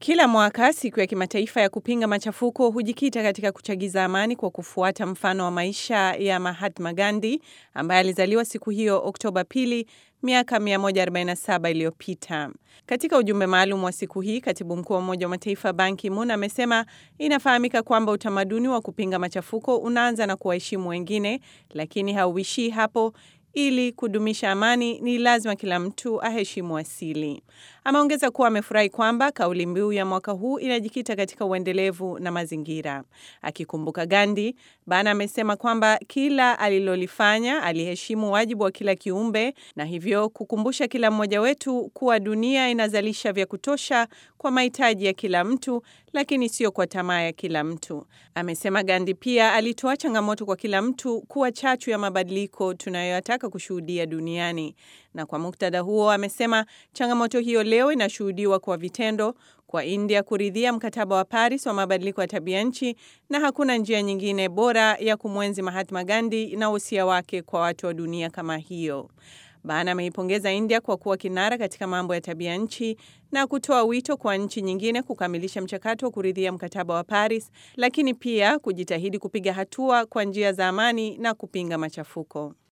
Kila mwaka siku ya kimataifa ya kupinga machafuko hujikita katika kuchagiza amani kwa kufuata mfano wa maisha ya Mahatma Gandhi ambaye alizaliwa siku hiyo Oktoba pili miaka 147 iliyopita. Katika ujumbe maalum wa siku hii, katibu mkuu wa Umoja wa Mataifa Ban Ki-moon amesema inafahamika kwamba utamaduni wa kupinga machafuko unaanza na kuwaheshimu wengine, lakini hauishii hapo. Ili kudumisha amani ni lazima kila mtu aheshimu asili. Ameongeza kuwa amefurahi kwamba kauli mbiu ya mwaka huu inajikita katika uendelevu na mazingira. Akikumbuka Gandhi, Ban amesema kwamba kila alilolifanya aliheshimu wajibu wa kila kiumbe na hivyo kukumbusha kila mmoja wetu kuwa dunia inazalisha vya kutosha kwa mahitaji ya kila mtu, lakini sio kwa tamaa ya kila mtu. Amesema Gandhi pia alitoa changamoto kwa kila mtu kuwa chachu ya mabadiliko tunayoyataka kushuhudia duniani. Na kwa muktadha huo, amesema changamoto hiyo leo inashuhudiwa kwa vitendo, kwa India kuridhia mkataba wa Paris wa mabadiliko ya tabia nchi, na hakuna njia nyingine bora ya kumwenzi Mahatma Gandhi na usia wake kwa watu wa dunia kama hiyo. Ban ameipongeza India kwa kuwa kinara katika mambo ya tabia nchi na kutoa wito kwa nchi nyingine kukamilisha mchakato wa kuridhia mkataba wa Paris, lakini pia kujitahidi kupiga hatua kwa njia za amani na kupinga machafuko.